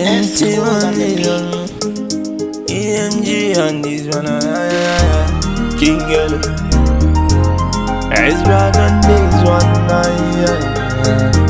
Empty money, uh, EMG on this one, uh, yeah, yeah, yeah. King Yellow. It's back on this one, uh, yeah,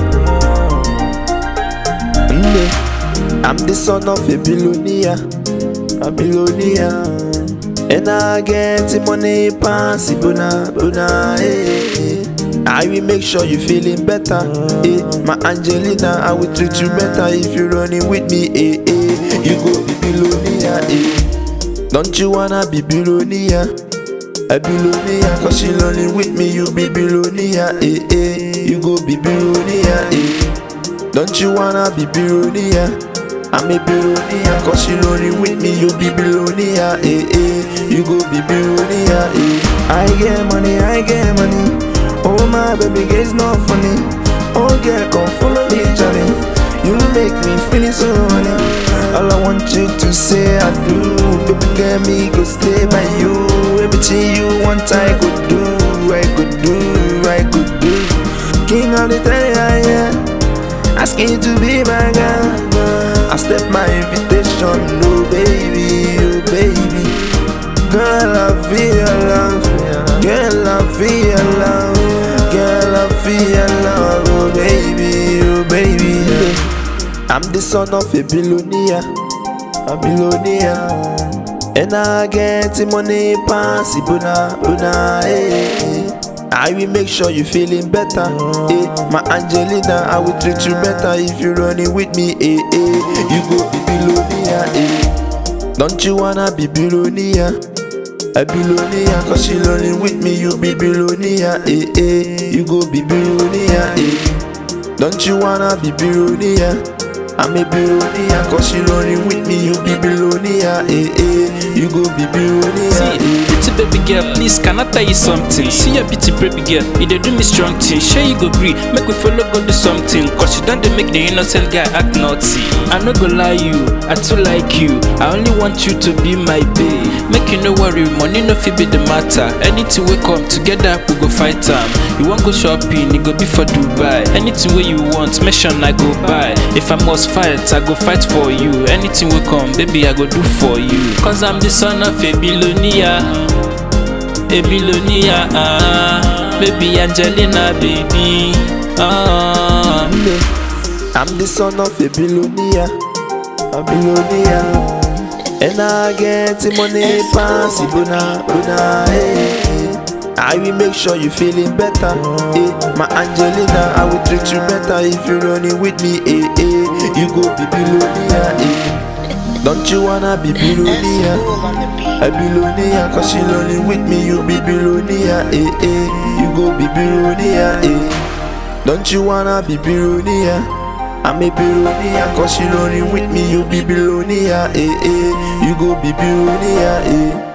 yeah. Mm, I'm the son of a billionaire, a billionaire. And I get the money pass it, buna, buna, eh, eh. I will make sure you feeling better, eh. My Angelina, I will treat you better if you running with me, eh, eh. You go be billionaire, eh. Don't you wanna be billionaire? A billionaire, cause you running with me, you be billionaire, eh, eh. You go be billionaire, eh. Don't you wanna be billionaire? I'm a billionaire, cause you running with me, you be billionaire, eh, eh. You go be billionaire, eh. I get money, I get money. Oh my baby, girl, it's not funny. Oh girl, come follow me, Johnny. You make me feeling so honey. All I want you to say I do. Baby girl, me go stay by you. Everything you want, I could do. I could do, I could do. King of the tell yeah. Asking you to be my girl. I step my invitation, no baby, oh baby. Girl, I feel love. Girl, I feel love. Girl, I feel love, oh baby, oh baby. I'm the son of a billionaire, a billionaire. And I get the money pass it, buna, buna, eh, eh. I will make sure you feeling better, eh. My Angelina, I will treat you better if you running with me, eh, eh. You go be billionaire, eh. Don't you wanna be billionaire? A billionaire, cause you running with me, you be billionaire, eh, eh. You go be billionaire, eh. Don't you wanna be billionaire? I'm a billionaire, cause you running with me, you be billionaire, eh, eh. You go be billionaire, See, eh. pretty baby girl, please can I tell you something? See your beauty baby girl, you dey do me strong thing. Sure you go gree, make we follow go do something. Cause you don't dey make the innocent guy act naughty. I no go lie you, I too like you. I only want you to be my babe. Make you no worry, money no fit be the matter. Anything we come together, we go fight am. You want go shopping, it go be for Dubai. Anything wey you want, mention I go buy. If I must fight, I go fight for you. Anything we come, baby, I go do for you. Cause I'm the son of a billionaire. A billionaire, ah, baby Angelina, baby, ah. I'm the son of a billionaire, a billionaire. And I get the money pass it, buna, buna, eh, eh. I will make sure you feeling better, eh. My Angelina, I will treat you better if you running with me, eh, eh. You go be billionaire, eh. Don't you wanna be billionaire? A billionaire, cause you running with me, you be billionaire, eh, eh. You go be billionaire, eh. Don't you wanna be billionaire? I'm a billionaire, cause you running with me, you be billionaire, eh, eh. You go be billionaire, eh.